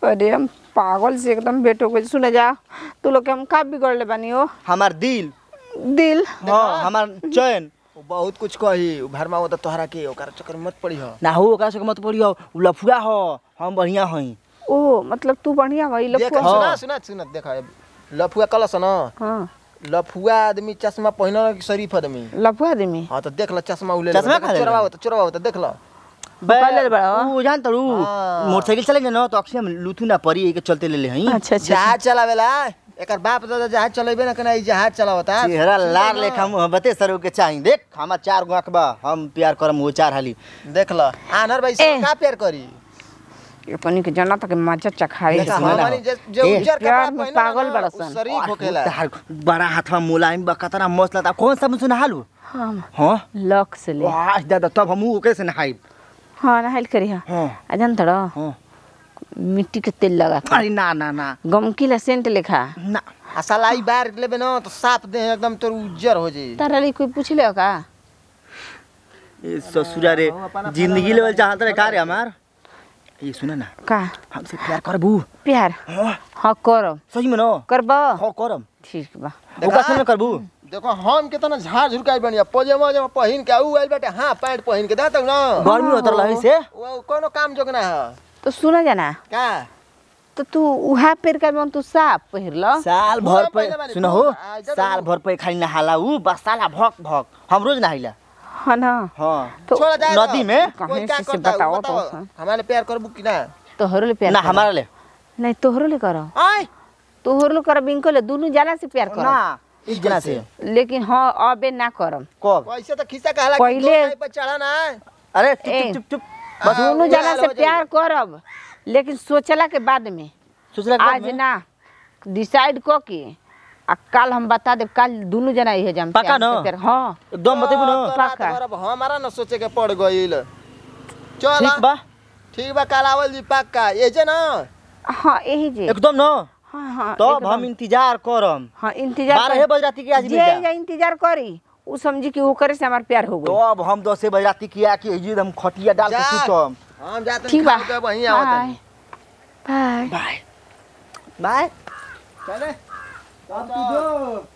अरे हम पागल से एकदम बेट हो गई सुने जा तू लोग के हम का बिगड़ले बानी हो हमार दिल दिल हाँ हमार चैन उ बहुत कुछ कही उ भरमा हो त तोहरा के ओकर चक्कर में मत पड़ी हो ना हो ओकरा से मत पड़ियो उ लफुआ हो हम बढ़िया हई ओ मतलब तू बढ़िया भाई देख लफुआ सुना सुना सुना देख लफुआ कलस न हाँ लफुआ आदमी चश्मा पहिनल कि शरीफ आदमी लफुआ आदमी हाँ तो देख ल चश्मा उले चश्मा खा ले चोरवा होता चोरवा होता देख ल पहले बड़ा हो। उ जान तड़ू हाँ। मोटरसाइकिल चलेंगे ना तो अक्सर हम लुथू ना पड़ी के चलते ले ले हई अच्छा अच्छा जहाज चलावेला एकर बाप दादा जहाज चलेबे ना कना ई जहाज चलावता चेहरा लाल लेखा मोहब्बते सरू के चाही देख हमार चार गो आंख बा हम प्यार करम वो चार हाली देख ल आनर भाई ए। से का प्यार करी ये पनी के जना तक मजा चखाई देखा सुना ना। हमनी जे जे ए, उज्जर प्यार कपड़ा में पहिनल पागल ना, बड़ा उ सन। शरीफ होखेला तार बड़ा हाथवा मुलायम बा कतना मस्त लगता कौन सा मुझे नहालू हाँ हाँ लक से ले वाह दादा तब हम ओकरे से नहाई हाँ नहाइल करी हाँ हाँ आ जान तड़ो हाँ मिट्टी के तेल लगा के। अरे ना ना ना गमकी ला सेंट लेखा ना आ सलाई बार लेबे ना तो साफ दे एकदम तोर उज्जर हो जाई तारा लिए कोई पूछ ले का ए ससुरा रे जिंदगी लेवल चाहत रे का रे हमार ये सुना ना का हमसे प्यार करबू प्यार हाँ हाँ करब सही में ना करब हाँ करम ठीक बा ओकरा से ना करबू देखो हम कितना झाड़ झुरकाई बनिया पजामा जमा पहिन के आऊ आइल बाटे हां पैंट पहिन के दातौ ना गर्मी होत रही से वो कोनो काम जोगना है तो सुना जाना का तो तू उहा पेर का तू साफ पहिर ल साल पूरा भर पहले पे बानी, सुन हो पूरा, आ, जा साल तो। भर पे खाली नहाला ऊ बस साला भक भक हम रोज नहाइला हाँ ना हाँ तो छोड़ जाए नदी में कहाँ कोई का से- से करता है, बताओ बताओ तो। हमारे प्यार करबू कि ना तोहरो ले प्यार ना करब। हमारा ले नहीं तोहरो ले करो आय तोहरो ले करब इनको ले दोनों जना से प्यार ना करब इस जना से लेकिन हाँ अबे ना करब कब वैसे तो खिस्सा कहला पहिले- पर चढ़ा ना अरे ए, चुप चुप चुप बस हाँ, दोनों वो जना लाल से हो प्यार करब लेकिन सोचला के बाद में सोच रहा आज ना डिसाइड क के आ कल हम बता देब कल दोनों जना इहे जम पक्का ना? हाँ एकदम बतेबू ना पक्का। अब हमारा ना सोचे के पड़ गईल चल ठीक बा ठीक बा कल आवल जी पक्का ये जे ना हाँ यही जे एकदम ना हाँ हाँ तब एकदम। हम इंतजार करम हाँ इंतजार बारह कर- बज राती के आज जे मिल जा या इंतजार करी उ समझी कि ओकरे से हमार प्यार हो तो गई अब हम दस बज राती किया कि ये हम खटिया डाल के जा। सुतम हम जाते ठीक बा के वहीं आवत बाय बाय बाय बाय चले अब तू जो